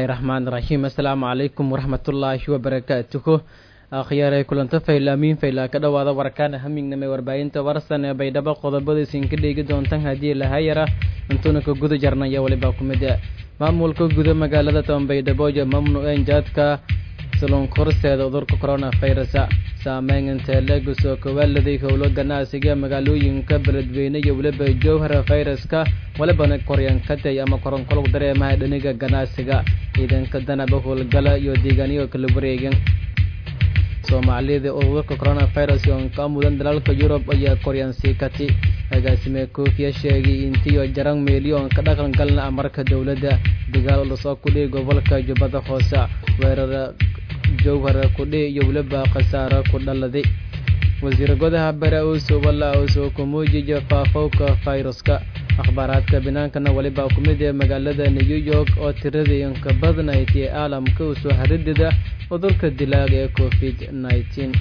bismillaahi raxmaan raxiim assalaamu calaykum waraxmatullaahi wabarakaatuhu akhyaaray kulanto faylaamiin faylaa ka dhowaada warkaana hamingnamay warbaahinta warsan ee baydhabo qodobada isinka dheegi doontan haddii lahayara intuuna ka guda jarnaya walibaa ku mid maamulka guda magaalada toban baydhabo iyo mamnuuceen jaadka salonkorseeda cudurka coronavirus saameynta leegusoo kowaaladii howlo ganacsiga magaalooyinka beledweyne iyo weliba jowhara fayraska walibana koryankatay ama koronkolog dareemaha dhaniga ganacsiga ciidanka danaba howlgala iyo deegaanyo kala wareegan soomaalida cudurka coronavirus oo ka mudan dalalka yurub ayaa koryansiikati agaasime koofiya sheegay intiyo jaran milyon ka dhaqan galna amarka dowladda dagaal lasoo kudhihi gobolka jubbada hoose weerara jowhara kudhi iyo weliba khasaaro ku dhaladay wasiir godaha bare uso walla uso kumuujiya faafowka fayruska akhbaaraadka binaankana weliba ku mid ee magaalada new york oo tiradii inka badnayd ee caalamka usoo haridida cudurka dilaaga ee covid nneteen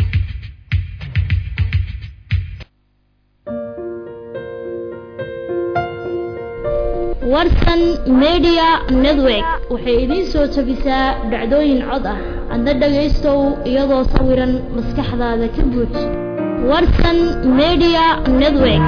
warsan media network waxay idiin soo tabisaa dhacdooyin cod ah adna dhagaystow iyadoo sawiran maskaxdaada ka buuj warsan media network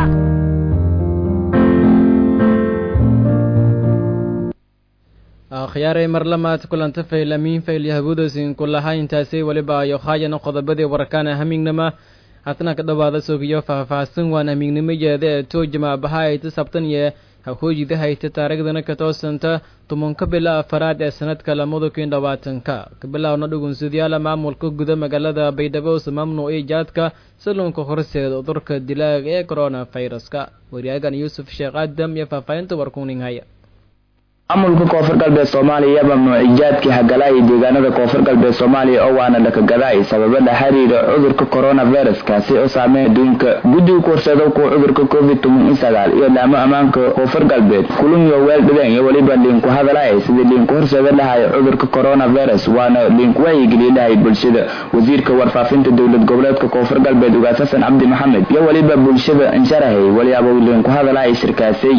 akhyaaray marlamaad kulanta faylamiin faylyahabuudasin kulaha intaasay weliba ayo haayana qodobadii warkaana hamignama hatna ka dhowaada sogiyo faahfaahsan waan hamiignimayeeda ee toojama bahaayta sabtan iyo hahooyida hayta taariikhdana ka toosanta tobanka bila afaraad ee sanadka lamada kun labaatanka kabilaawna dhugunsidyaala maamulka guda magaalada baydhabo mamnuuci jaadka salunka horseeda cudurka dilaaga ee coronaviruska wariyaagan yuusuf sheekh aadam iyo faahfaahinta warkuninghaya maamulka koonfur galbeed soomaaliya mamnuuci jaadkii hagalaaya deegaanada koonfur galbeed soomaaliya oo waana dhakagadaay sababa la xiriira cudurka coronavirus kaasi oo saameyn adduunka guddiga kuhorsado kuwa cudurka covid toban iyo sagaal iyo laamo ammaanka koonfur galbeed kulunyo weel dhideen iyo weliba liinku hadalaya sidii liinku horseeda lahay cudurka coronavirus waana liinku wacyigeliye lahay bulshada wasiirka warfaafinta dowlad goboleedka koonfur galbeed ugaas xasan cabdi maxamed iyo weliba bulshada insharahay waliyaaba liinku hadalaya shirkaasay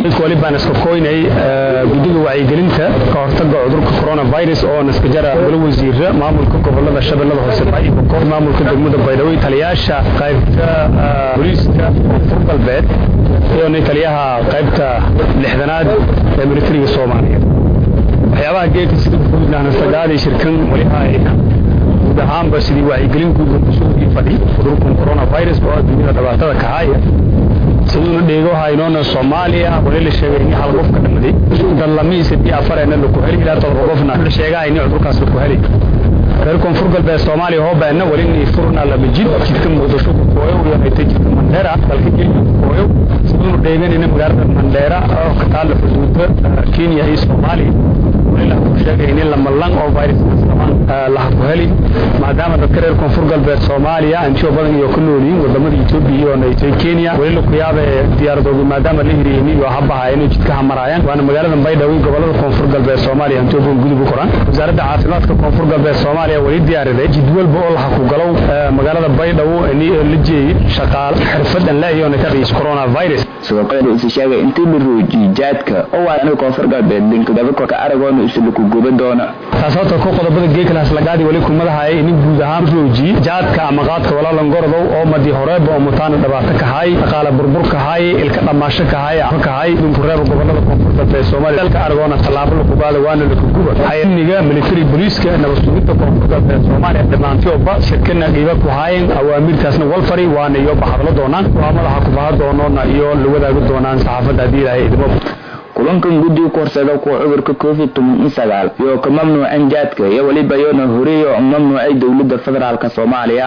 gelinta ka hortaga cudurka coronavirus oo naskajara golo wasiira maamulka gobolada shabeellada hoose baybakor maamulka degmada baydhabo taliyaasha qaybta booliiska koonfur galbeed iyo taliyaha qaybta lixdanaad ee militariga soomaaliya waxyaabaha geedka sida guudnahnasagaadii shirkan walihaayna guud ahaanba sidii wacyigelin guud kusugii fadhi cudurkan coronavirus oo adduunyada dhibaatada kahaaya siduuna dheego haynoona soomaaliya wali la sheegay in hal qof ka dhamaday dallamiisa bii afareena laku heli ilaa todoba qofna la sheegahay in cudurkaas laku heli reer koonfur galbeed soomaaliya hoobaana wali ni furna lama jid jidka muqdisho kukooyow iyo haytay jidka mandheera dalka kenya kukooyow siduuna dheeganayna magaalada mandheera oo ka taalla xuduuda kenya iyo soomaaliya wali laha ku sheegay in lamalan oo viruskaas laha ku heli maadaama dadka reer koonfur galbeed soomaaliya antiyo badan iyo ka noolyihiin wadamada etoobiya iyo naytay kenya weli laku yaabe diyaaradoodu maadaama la hiriyeyni iyo habaha inay jidka hamaraayaan waana magaalada baydhabo gobolada koonfur galbeed soomaaliya antiyo badan gudub u koran wasaaradda caafimaadka koonfur galbeed soomaaliya weli diyaariday jid walba oo laha ku galow magaalada baydhabo la jeeyey shaqaale xirfadan la iyo nataqiis coronavirus sidoo kale uu sheegay intii la roojiyey jaadka oo waa aniga koonfur galbeed linkadaba ka aragoona isla ku guba doona taas horta ku qodobada geekalaas lagaadi wali kumadahay in guud ahaan rooji jaadka ama qaadka walaalan gorodow oo madi horeeba oo mutaana dhibaato kahay dhaqaale burbur kahay ilka dhammaasho kahay ama kahay dunkureeba gobolada koonfur galbeed soomaaliya dalka aragoona tallaabo lakubaada waana lakuguba hayniga military booliiska nabad sugidda koonfur galbeed soomaaliya dhammaantioba shirkana dhiiba ku haayeen awaamirtaasna walfari waana iyo bahadlo doonaan waa madaxa kubaha doonoona iyo la wadaagi doonaan saxaafadda haddii ilaahay idimo kulankan guddiga ku horsada kuwa cudurka covid toban iyo sagaal iyo ka mamnuuceen jaadka iyo weliba yoona horeeyo mamnuucay dowladda federaalk soomaaliya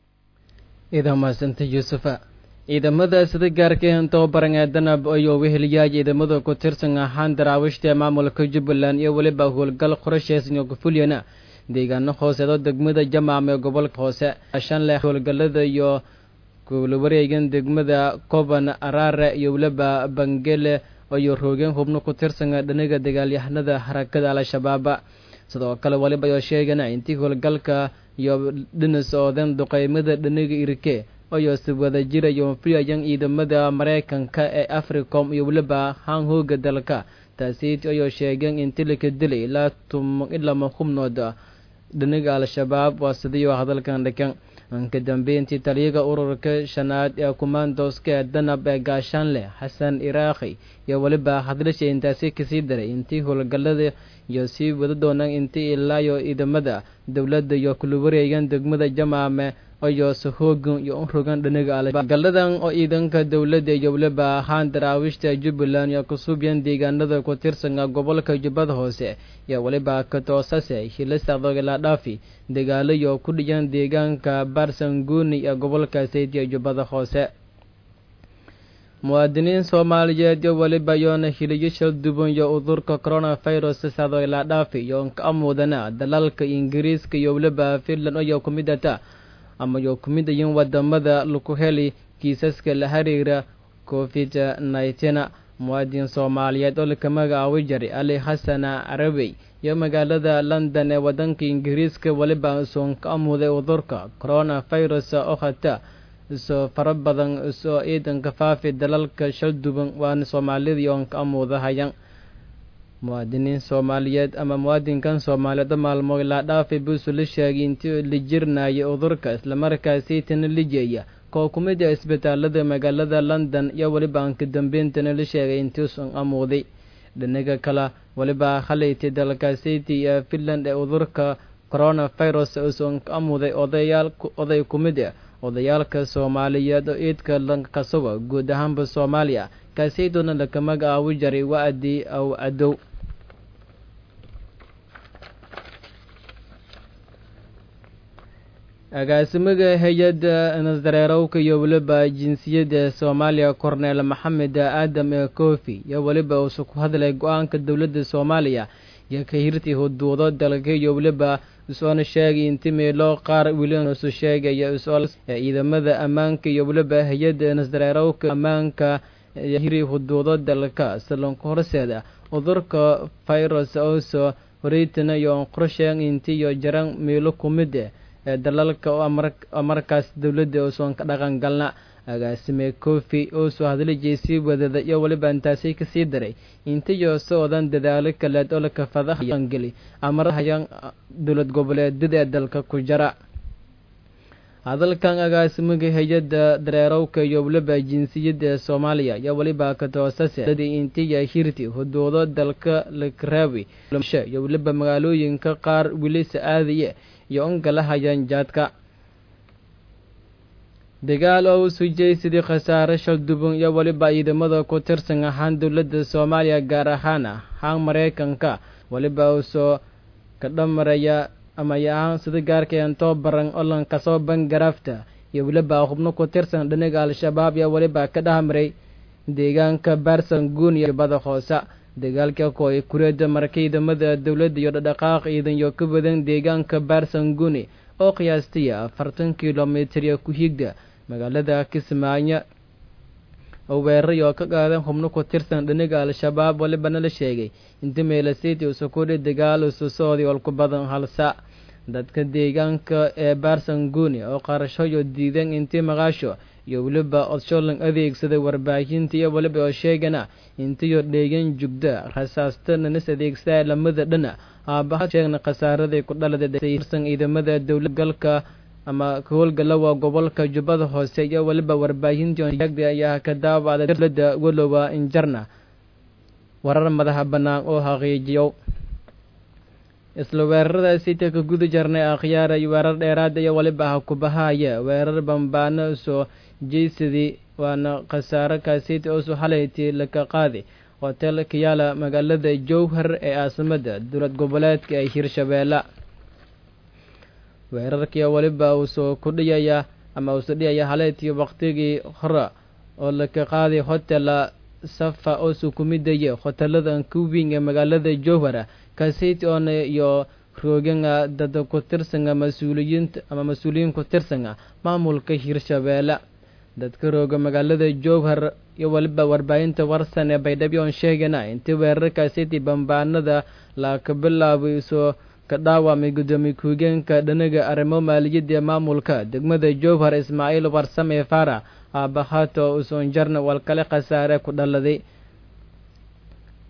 ciidan mahadsanta yuusufa ciidamada sida gaarka tababaran ee danab ayuu weheliyaa ciidamada ku tirsan ahaan daraawiishta maamulka jubbaland iyo weliba howlgal qorasheesan iyo gufulyana deegaano hooseedo degmada jamaam ee gobolka hoose shan leh howlgalada iyo wareegan degmada koban araare iyo weliba bangele iyo roogeen hubno ku tirsan dhaniga dagaalyahanada harakada al-shabaaba sidoo kale waliba ayoo sheegana intii howlgalka iyo dhinis oodan duqeymada dhaniga irike ayoo si wada jirayo filayan ciidamada maraykanka ee africom iyo weliba haan hooga dalka taasiiti ayoo sheegeen in tilika dilay ilaa tumo ilama xubnood dhinaga al-shabaab waa sidiioo hadalkan dhikan ka dambeyntii taliyaga ururka shanaad ee kumaandooska ee danab ee gaashaanleh xasan iraakhi iyo weliba hadlasha intaasi kasii daray intii howlgallada iyo sii wada doonaan intii ilaayo ciidamada dowladda iyo kula wareegan degmada jamaame iyo sahoogan iyo u rogan dhinaga algalladan oo ciidanka dowladda iyo weliba ahaan daraawiishta jubbaland iyo kusuubyan deegaanada ku tirsanga gobolka jubbada hoose iyo weliba katoosase hilisaqdogila dhaafi dagaalo iyo ku dhiyan deegaanka barsanguni ee gobolka saydiya jubbada hoose muwaadiniin soomaaliyeed iyo weliba yoona hiliyo shal duban iyo udurka coronavirus sadogila dhaafi iyo ka amudana dalalka ingiriiska iyo weliba finland iyo kumidata ama yo ku mid ayiin wadamada laku heli kiisaska la xiriira covid nneteen muwaadin soomaaliyeed oo laka magacaabi jiray ali xasana carabey iyo magaalada london ee wadanka ingiriiska weliba usoon ka amuday udurka coronavirus oo hata isoo fara badan isoo ciidanka faafi dalalka shal duban waana soomaalidii oon ka amuudahayan muwaadiniin soomaaliyeed ama muwaadinkan soomaaliyeed oo maalmo ilaa dhaafay buusu la sheegay intii la jirnaya udurka islamarkaasiitana lijeeya koo ku mid a isbitaalada magaalada london iyo weliba aan ka dambeyntan la sheegay intiisun amuuday dhinaga kale weliba khalayti dalkaasiti ee finland ee udurka coronavirus usun ka amuuday odayaal oday ku mid ah odayaalka soomaaliyeed oo ciidka lankasuga guud ahaanba soomaaliya kaasaydoona laka magacaabi jaray wa-di aw cadow agaasimaga hay-adda nasdareerowka iyo weliba jinsiyadda soomaaliya korneel maxamed aadam ee kofi iyo weliba uusu ku hadlay go-aanka dowladda soomaaliya iyo ka hirtii huduudo dalka iyo weliba isoona sheegay inti meelo qaar wilisu sheegaya ciidamada ammaanka iyo weliba hay-adda nasdareerowka ammaanka hiri huduudo dalka salonka horseeda cudurka virus oso horeytana iyo qorsheeg inti iyo jaran meelo ku mid ah ee dalalka oo markaas dowladda uusan ka dhaqan galna agaasime kofi oo soo hadlijay sii wadada iyo weliba intaasi kasii daray intiyo soodan dadaalo kaleed oo lakafadahangeli amarahayaan dowlad goboleedyada ee dalka ku jara hadalkan agaasimaga hay-adda dareerowka iyo weliba jinsiyadda ee soomaaliya iyo weliba katoosase dadii intiya hirti huduudo dalka lakaraawi iyo weliba magaalooyinka qaar wilisa aadaye iyo ungalahayaan jaadka dagaal oo u sujay sidii khasaare shalduban iyo weliba ciidamada ku tirsan ahaan dowladda soomaaliya gaar ahaan ahaan mareykanka weliba uusoo ka dhamaraya ama ahaan sida gaarkaen too baran olan kasoo bangaraafta iyo weliba xubno ku tirsan dhinaga al-shabaab iyo weliba ka dhahmaray deegaanka baarsan guun iyo bada hoose dagaalka kooy kureeda marka ciidamada dowladda iyo dhadhaqaaq ciidan iyo ka badan deegaanka baarsan guni oo qiyaastaya afartan kilomitir iyo ku higda magaalada kismaayo oo weeraray oo ka qaadan xubno ku tirsan dhinaga al-shabaab walibana la sheegay inta meelasiti usukudhi dagaal ususooday olku badan halsa dadka deegaanka ee baarsan guni oo qarashoyo diidan intii maqaasho iyo weliba odsholan adeegsaday warbaahinta iyo weliba oo sheegana intiyo dheegan jugda rasaasta nanis adeegsadaa lamada dhana aabaha sheegna khasaaraday ku dhaladsan ciidamada dowlad galka ama howlgalawa gobolka jubbada hoose iyo weliba warbaahintii ayaa ka daawacda dowlada walowa injarna warar madaxa bannaan oo xaqiijiyo isla weeraradaasi ta ka guda jarnay akhyaar iyo weerar dheeraada iyo weliba ha kubahaya weerar bambaano soo jeysadii waana khasaaro kaasiti oosoo xalayti laka qaadi hotel kayaala magaalada jowhar ee caasimada dowlad goboleedka ee hirshabeelle weerarkii weliba uu soo kudhiyaya ama uusoo dhiyaya haleetii waqtigii hore oo laka qaaday hotela safa oo sukumidaya hoteladan kuwing ee magaalada jowhar kaasiti oona iyo rooganga dada ku tirsanga mas-uuliyiinta ama mas-uuliyiin ku tirsanga maamulka hirshabeelle dadka rooga magaalada jowhar iyo weliba warbaahinta warsan ee baydhabo oon sheegana intii weerarkaasiti bambaanada laka bilaabay soo ka dhaawamay guddoomiye ku-higeenka dhanaga arrimo maaliyadda ee maamulka degmada jowhar ismaaciil warsame fara aabahato usoon jarna walkale khasaare ku dhaladay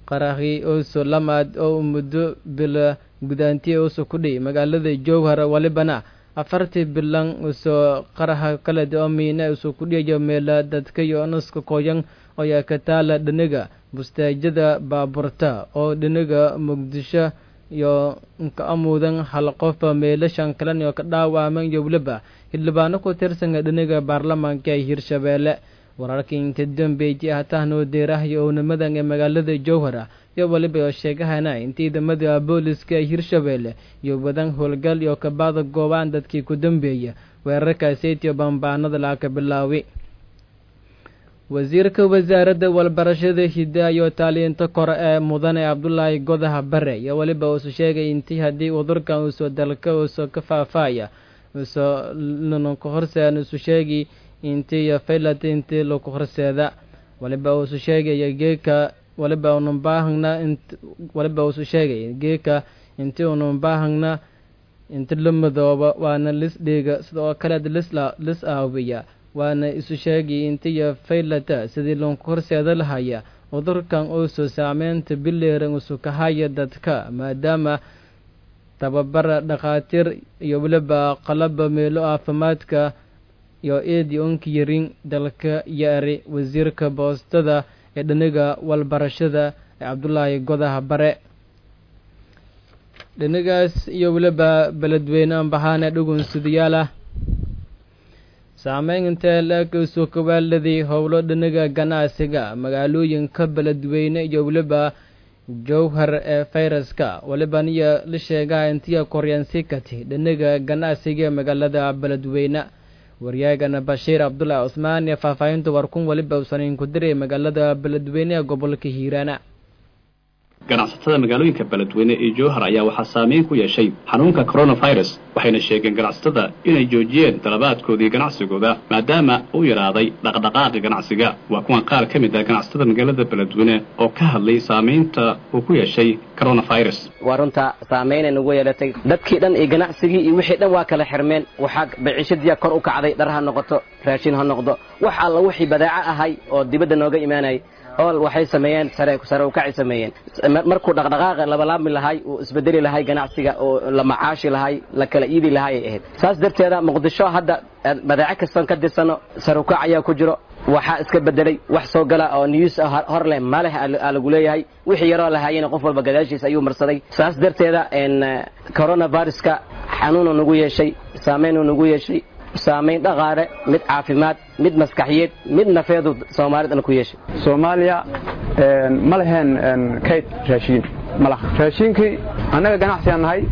qarahi ooso lamaad oo muddo bila gudaantiye uuso ku dhiy magaalada jowhar walibana afartii bilan usoo qaraha kaled oo miina uso ku dhiyayo meela dadka iyo naska koyan oyaa ka taala dhinaga bustaajada baaburta oo dhinaga muqdisho iyo ka amuudan hal qofa meelashan kalan iyo ka dhaawaaman iyo weliba xildhibaano ku tirsanka dhinaga baarlamaanka ee hirshabeelle wararkii inta dambeeyay hatahnoo deerah iyo ownimadan ee magaalada jowhara iyo weliba oo sheegahana in ciidamada booliska ee hirshabeelle iyo wadan howlgal iyo kabaada goobaan dadkii ku dambeeya weerarkaasetiyo bambaanada laaka bilaawi wasiirka wasaaradda walbarashada hidda iyo taaliinta kore ee mudane cabdulaahi godaha bare iyo weliba uusu sheegay intii haddii udurkan uusoo dalka uusoo ka faafaya uusoo nununka horsean usu sheegi intii iyo faylat intii laku horseeda waliba uusu sheegaya geeka waliba unan baahagna int waliba uusu sheegay geeka intii unan baahagna inti la madooba waana lis dhiiga sida oo kaleed lisla lis aawiya waana isu sheegay intiyo faylata sidii loonku horseeda lahaya cudurkan uusoo saameynta bileeran usu kahaya dadka maadaama tababara dhakhaatiir iyo weliba qalaba meelo caafimaadka iyo eedi onka yarin dalka yaari wasiirka boostada ee dhiniga walbarashada ee cabdulaahi godaha bare dhinigaas iyo weliba beledweyne ambahaane dhugunsidayaala saameyn intee laakasoo kawaaladii howlo dhiniga ganacsiga magaalooyinka beledweyne iyo weliba jowhar ee fayraska waliba niya la sheegaa intiya koryaansikati dhiniga ganacsiga ee magaalada beledweyne waryaagana bashiir cabdulaahi cusmaan iyo faahfaahinta warkun waliba uusan ku diray magaalada beledweyne ee gobolka hiiraana ganacsatada magaalooyinka beledweyne ee jowhar ayaa waxaa saameyn ku yeeshay xanuunka coronavirus waxayna sheegeen ganacsatada inay joojiyeen dalabaadkoodii ganacsigooda maadaama uu yaraaday dhaqdhaqaaqi ganacsiga waa kuwan qaar ka mid ah ganacsatada magaalada beledweyne oo ka hadlay saamaynta uu ku yeeshay coronavirus waa runta saamaynay nagu yeelatay dadkii dhan iyo ganacsigii iyo wixii dhan waa kala xirmeen waxaa baciishadiya kor u kacday dhar ha noqoto raashin ha noqdo wax alla wixii badaaco ahay oo dibadda nooga imaanayay ool waxay sameeyeen sare sare u kacay sameeyeen markuu dhaqdhaqaaqa labalaabmi lahay uu isbedeli lahay ganacsiga oo la macaashi lahay la kala iidi lahay ay ahayd saas darteeda muqdisho hadda badaaco kastan ka dirsano sare u kac ayaa ku jiro waxaa iska bedelay wax soo gala oo news hor leh maleh aa lagu leeyahay wixii yaroo lahaayena qof walba gadaashiisa ayuu marsaday saas darteeda coronaviruska xanuunu nagu yeeshay saamaynuu nagu yeeshay saamayn dhaqaale mid caafimaad mid maskaxiyeed mid nafeedu soomaalidana ku yeeshay soomaaliya ma leheen kayd raashiin malaha raashiinkii annaga ganacsigaan nahay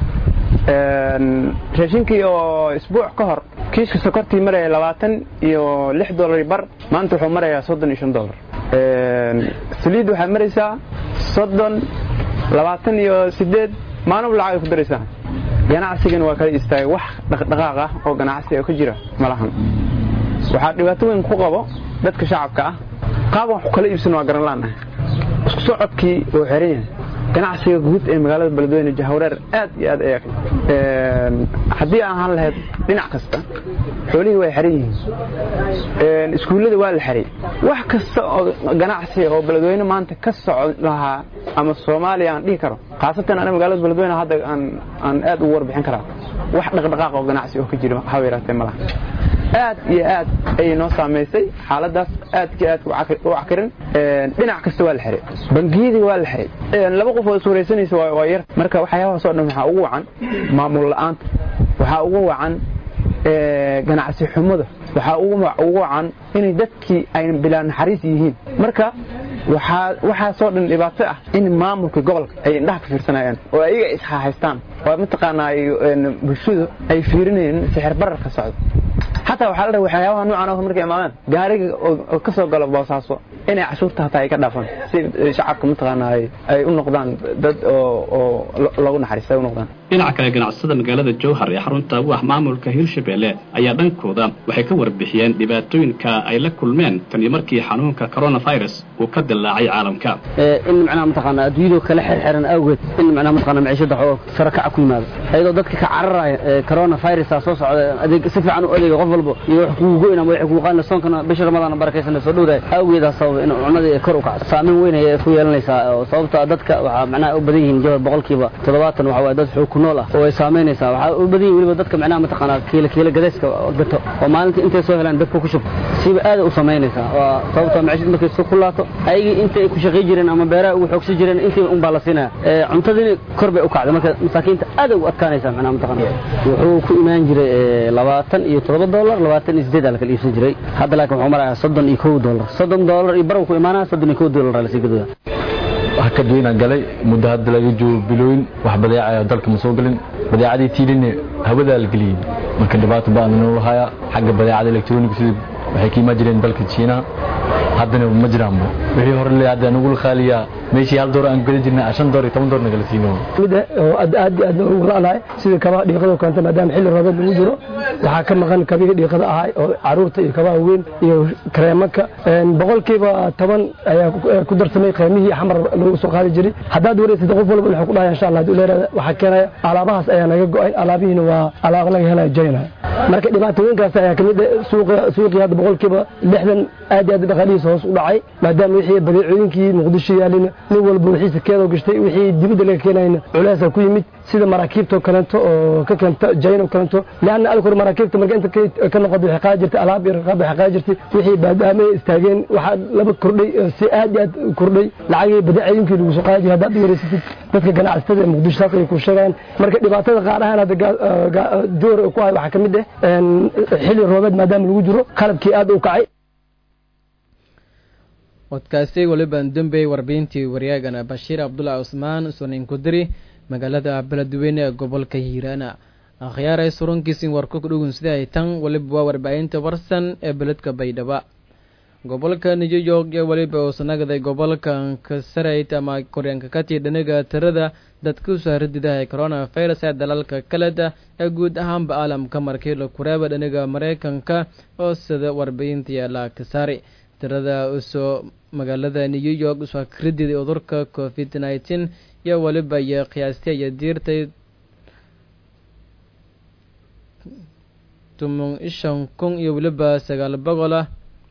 raashiinkii oo isbuuc ka hor kiiska sokortii maraya labaatan iyo lix dollar bar maanta wuxuu marayaa soddon iyo shan dollar saliid waxaad maraysaa soddon labaatan iyo sideed maalin lacag ay ku daraysaa ganacsigana waa kala istaagay wax dhaqdhaqaaq ah oo ganacsiga ka jira malahan waxaa dhibaato weyn ku qabo dadka shacabka ah qaaban wax kala iibsan waa garan laanahay isku socodkii oo xiran yahay ganacsiga guud ee magaalada beledweyne jahwareer aad iyo aad ayaa haddii aan ahaan lahayd dhinac kasta xoolihii way xiran yihiin iskuullada waa la xiray wax kasta oo ganacsiga oo beledweyne maanta ka socon lahaa ama soomaaliya aan dhihi karo khaasatan aniga magaalada beledweyne hadda aan aan aad ugu warbixin karaa wax dhaqdhaqaaq oo ganacsi oo ka jira haba yaraatee malaha aad iyo aad ayay noo saamaysay xaaladaas aadka aad u cakirin dhinac kasta waa la xiray bangiyadii waa la xiray laba qof oo iswaraysanaysa waa yar marka waxyaabahaas oo dhan waxaa ugu wacan maamul la'aanta waxaa ugu wacan ganacsi xumada waxaa ugu wacan inay dadkii ay bilaa naxariis yihiin marka waxaasoo dhan dhibaato ah in maamulka gobolka ay indhaha ka fiirsanayaan oo ayaga ishahaystaan oo mataqaanaa bulshadu ay fiirinayeen sixir bararka socdo xataa waxaa la dhaha waxyaabaha noocan oo markay imaadaan gaariga oo ka soo galo boosaaso inay cashuurta hataa ay ka dhaafaan si shacabka mataqaanaa ay u noqdaan dad oo loogu naxariista ay u noqdaan dhinaca kale ganacsatada magaalada jowhar ee xarunta u ah maamulka hirshabelle ayaa dhankooda waxay ka warbixiyeen dhibaatooyinka ay la kulmeen taniyo markii xanuunka coronavirus uu ka dillaacay caalamka in macnaha mataqaana adduunyadu kala xirxiran awgeed in macnaha mataqaana maciishada xoo sare kaca ku yimaado ayadoo dadka ka cararaya coronavirusa soo socda adeeg si fiican u adeega qof walba iyo wax kugu goyn ama wax kugu qaadna soonkana bisha ramadaan barakaysan soo dhowdahay awgeedaa sababa in cunadii kor u kacdo saameyn weyn ayay ku yeelanaysaa oo sababta dadka waxaa macnaha u badan yihiin jawar boqolkiiba toddobaatan waxa waaye dad xoog ku nool ah oo ay saameynaysaa waxaa u badan yihin weliba dadka macnaha mataqaanaa kiila kiila gadayska gato oo maalinta intay soo helaan dadka ku shubto siba aad u samaynaysaa waa sababta maciishad markay soo kulaato ayagii intay ku shaqay jireen ama beeraha ugu xoogsan jireen intii un baa la siinaya cuntadiina kor bay u kacday marka masaakiinta aad ay u adkaanaysaa macnaha mataqaana wuxuu ku imaan jiray labaatan iyo toddoba dollar labaatan iyo sideed aa la kala iibsan jiray hadda laakiin wuxuu marayaa soddon iyo kow dollar soddon dollar iyo barw ku imaanaya soddon iyo kow dollar aa lasii gadaya wax ka duwanaan galay muddo hadda laga joogo bilooyin wax badeecaya dalka ma soo gelin badeecadii tiilinne hawadaa la geliyey marka dhibaato ba'an noo haya xagga badeecada electronic sida waxay ka imaan jireen dalka jiinaha haddana ma jiraanba wixii hore le hadda nagula qaaliyaa meeshii hal door aan geli jirnay shan door iyo toban door nagala siino mid oo aad aad aad ugu la'nahay sida kabaha dhiiqada keenta maadaama xilli roobeed lagu jiro waxaa ka maqan kabihii dhiiqada ahay oo caruurta iyo kabaha weyn iyo kareemaka boqolkiiba toban ayaa ku darsamay qiimihii xamar lagu soo qaadi jiray haddaad wareysad qof walba wuxuu ku dhahaya insha allah haduu leeyahay waxaa keenaya alaabahaas ayaa naga go'ay alaabihiina waa alaab laga helaya jayna marka dhibaatooyinkaas ayaa kamid suuqa suuqii hadda boqolkiiba lixdan aad iyo aad dhaqaalihiisa hoos u dhacay maadaama wixii badeecooyinkii muqdisho yaalina nin walba wixiisa keedoo gashtay wixii dibadda laga keenayna culeesa ku yimid sida maraakiibta kaleento oo ka keenta jayno kaleento leanna alkor maraakiibta marka inta ka noqoda waxay qaadi jirtay alaab iyo raqaab waxay qaadi jirtay wixii baadaamay istaageen waxaa laba kordhay si aad iyo aad kordhay lacagii badeecooyinkii lagu soo qaadi jiray haddaad wareysatid dadka ganacsatada ee muqdisho saas ay ku sheegayaan marka dhibaatada qaar ahaan hadda joor ku hay waxaa ka mid ah xilli roobeed maadaama lagu jiro qalabkii aad u kacay codkaasi waliban dambey warbiyintii waryaagana bashiir cabdullahi cusmaan sunayn kudiri magaalada beledweyne ee gobolka hiiraana akhyaaray surunkiisin warku kudhugun sida ay tan waliba waa warbaahinta warsan ee beledka baydhaba gobolka new york ee weliba uu sanagaday gobolkan kasarayd ama koryaanka katii dhaniga tirada dadka usoo haradidaha ee coronavirus ee dalalka kaleda ee guud ahaanba caalamka markii la kureeba dhaniga mareykanka oo sida warbiyinta yaala kasaari tirada usoo magaalada new york usoo karididay cudurka covid nineteen iyo weliba iyo qiyaastay iyo diirtay tuman shan kun iyo weliba sagaal boqolah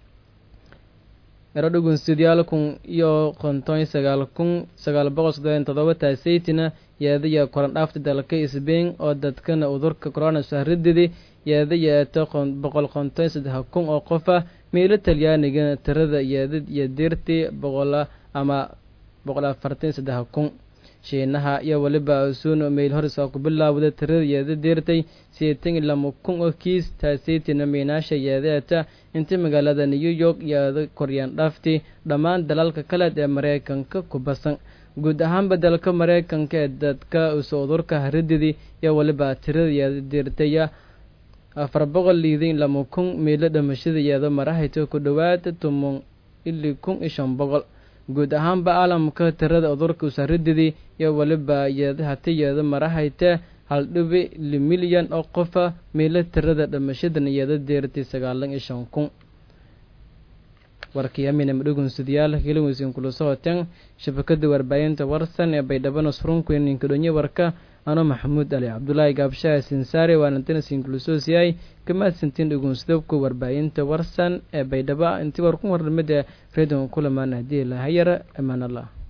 ero dhugun sidyaal kun iyo konton sagaal kun sagaal boqol soddon todoba taaseytina yeedaya koran dhaafta dalka sbain oo dadkana cudurka corona sahrididi yeeda yeeto boqol konton saddex kun oo qof ah miilo talyaanigana tirada yeedad iyo diirtii boqola ama boqol afartan saddex kun shiinaha iyo weliba asuun meyl horisa ku bilaawda tirada yeeda diirtay sideetan iyo lama kun oo kiis taaseytina miinaasha yeedeeta inta magaalada new york yeeda koryaan dhaafti dhammaan dalalka kaleed ee mareykanka ku basan guud ahaanba dalka mareykanka ee dadka uso cudurka harididii iyo weliba tirada yeeda diirtaya afar boqol liidin lama kun miilo dhamashada yeeda marahayto ku dhowaad tuman ili kun iyo shan boqol guud ahaanba caalamka tirada cudurka usarididii iyo weliba yeeda hati yeeda marahayte hal dhibi li milyan oo qofa miilo tirada dhamashadan yeeda deertay sagaalan iyo shan kun warkii amina madhugun sidayaal hilaweysin kula socoteen shabakada warbaahinta warsan ee baydhabo surunku ninka dhonye warka ano maxamuud ali cabdulaahi gaabshaha sinsaare waanantana sinkulusosiyay kamaadsantiin dhugunsidabka warbaahinta warsan ee baydhabo intii war ku warnimada redon kulamaan hadii lahayara amaan allah